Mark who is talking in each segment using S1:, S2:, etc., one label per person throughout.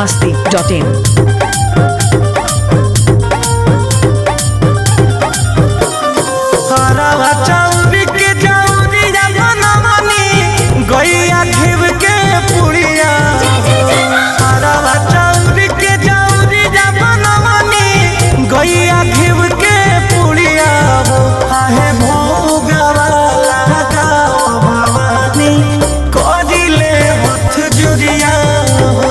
S1: masti.in.
S2: हरवा चौरी के चौरिया बनवनी गैया घिव के पुड़िया हरवा चौरी के चौरिया बनवनी गैया घिव के पुड़िया हो आहे भोगवा लगा भवानी करिले हथ जुरिया हो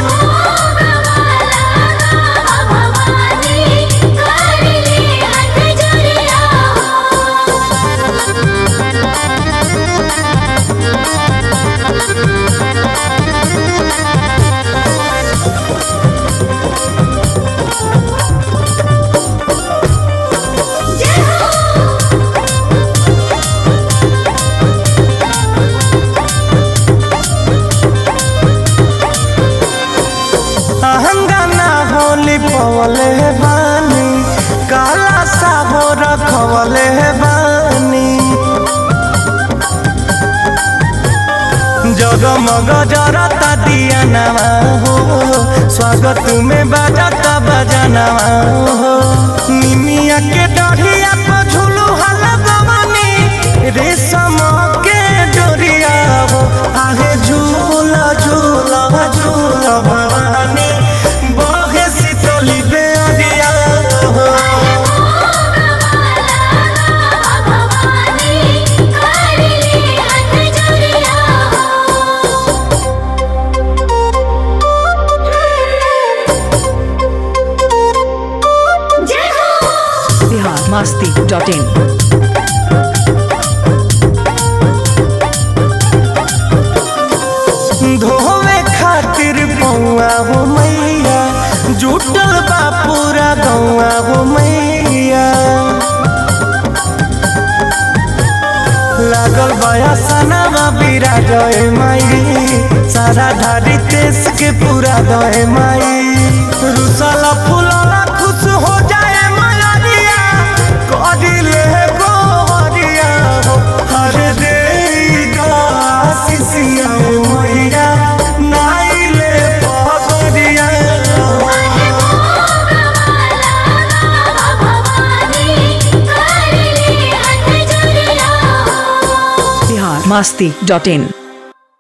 S2: अहंगाना होली पवले बानी काला साबो रखवले बानी जगमग जरता दिया नवा हो स्वागत में बजाता बजनवा हो निमिया के डढ़िया पर झूलू हल गवनी रेशम के डोरिया हो आहे झूला झूला झूला भवानी बहे शीतली बेअरिया हो
S1: Bihar masti.in.
S2: धोवे खातिर पौआ हो मैया जुटल बा पूरा गौआ हो मैया लागल बया सनामा बीरा गए माई सारा धारी देश के पूरा गए माई रुसला फुलला खुश हो जाए मलरिया करिले गोवरिया हो हर दे आशीषिया मैया नाइले पगरिया
S1: Bihar masti.in.